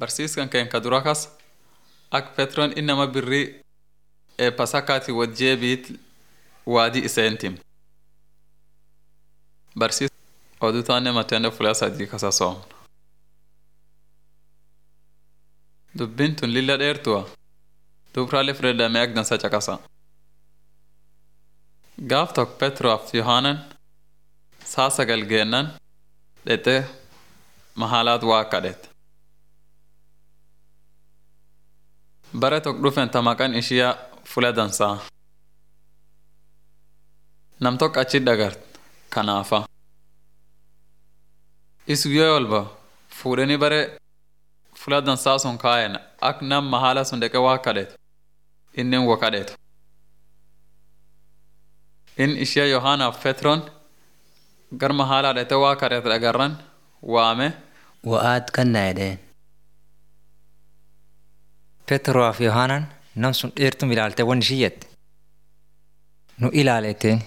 barsiiskan keen ka dura kas ak petron innama birrii eebbasakkaati wajjeebiit waadii iseentim barsiis oduu taanne matende fulaa sadii kasa soomna dubbiin tun lilla dheertuwa dubraalee fudhadhamee ak dansa caqasa gaaf tok petroof yohaanan saa sagal geennan dhexxe mahaalaat waa kadhet bare tok dhufen ta maqan ishiya fula dansaa nam tok achi dhagart kanaafa is guyyoo walba fuudhanii bare fula dansaa sun kaayen ak nam mahaala sun dheqe waa kadhetu inni wa kadhetu in ishiya yohaanaaf petron gar mahaalaa dhete waa kadhete dhagarran waame wa'aad kannaa jedheen Petroof Yohaanan nam sun dheertum ilaalte wan ishii jette nu ilaaleeteen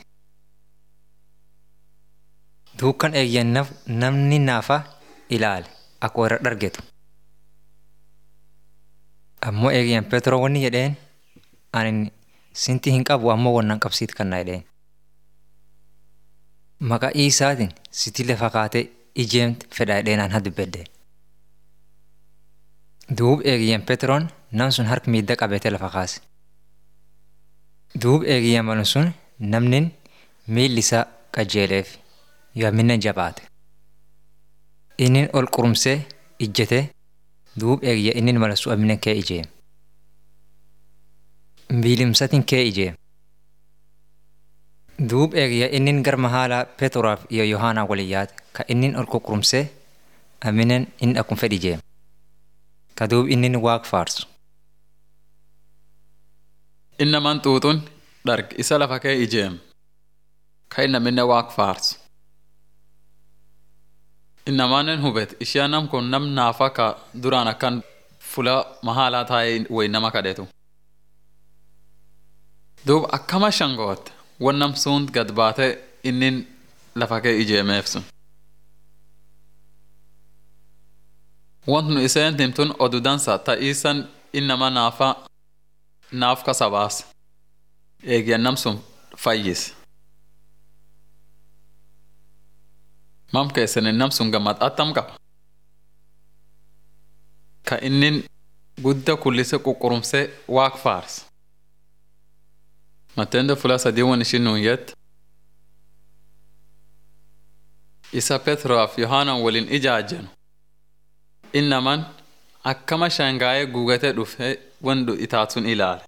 duukan eegyan namni naafa ilaale akka warra dhargetu ammoo eegyan Petroo wanni jedheen ani sinti hin qabu ammoo wannan qabsiit kannaa jedheen maqaa isaatiin siti lafa kaatee ijeemte fedha jedheen an hadubbedde duub eegyan Petroon nam sun harka miidha qabeete lafa kaase. Duub eegiyyan malu sun namnin miilli isaa qajeeleef yoominna jabaate. Innin ol qurumsee ijjete duub eegiyya innin mala su amina kee ijeem. Miilimsatin kee ijeem. Duub eegiyya innin garma haala Petroraaf iyo Yohaanaa waliin yaate ka innin ol qurqurumsee aminen inni akkuma fedhi ijeem. Ka duub innin waaq faarsu. innaman xuuxun dharg isa lafa kee ijeem ka innaminne waaq faarsu innamaanen hubet ishiya nam kun nam naafa ka duraan akkan fula mahaalaa taa'ee way nama kadhetu duub akkama shangootte wan nam sunt gad baate innin lafa kee ijeemeef sun want nu iseen timtun odu dansa ta iisan innama naafa naaf kasa baas eegyan nam sun fayyis mam keessani nam sun gammad attam qaba ka innin gudda kullise quqqurumse waaq faars matende fula sadii wan ishin nun yet isa petroof yohaanan waliin ijaajjanu innaman akkama shangaa'ee guugate dhufe wandu itaatun ilaale